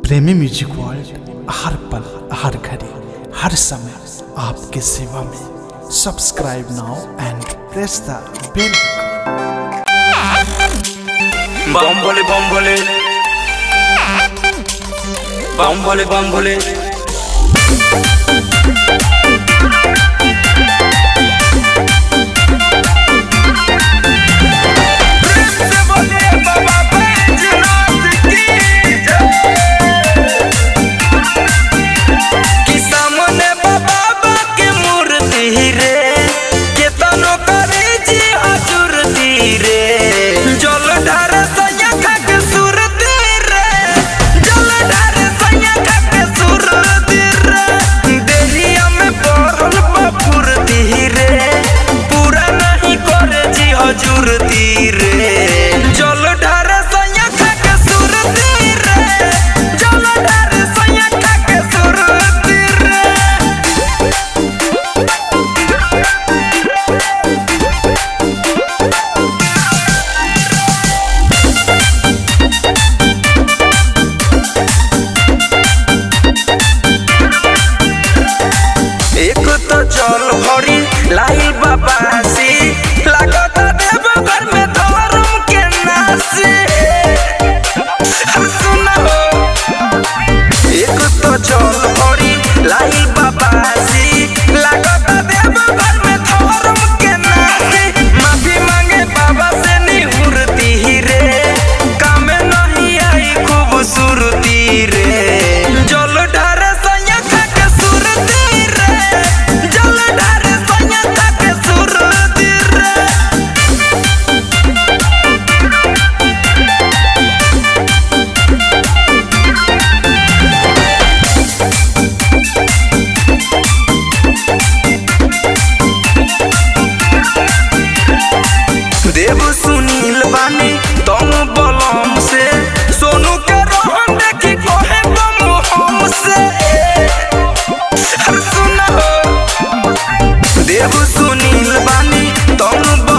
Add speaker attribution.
Speaker 1: प्रेमी music world हर पल हर घड़ी हर समय आपके सेवा में subscribe now and press the bell
Speaker 2: Bam Bhole Bam Bhole Bam Bhole Bam Bhole कि सामने बाबा के मूर्ति रे केतनो करे जी हजूर रे जल ढार सैया खा के सुरती रे जल ढार सैया खा के सुरती रे देहिया में पड़ल बफुरती रे पूरा नहीं करे जी हजूर रे जल ढार सैया खा के सुरती रे जल ढार सैया खा के सुरती रे एक तो जल भरी लाइल बाबासी लागत देव घर में धर्म के नासी सुना हो एक तो जल भरी लाइल बाबासी लागत देव घर में धर्म के नासी माफी मांगे बाबा से निहुरती रे काम नहीं आई खूबसूरती रे जल ढार सैया खा के सुरती रे जल ढार सैया खा के सुरती रे देव सुनील बानी तुम बलम से सोनू के रोहन देखी कोहे बम हम से अरे सुना हो देव सुनील बानी तुम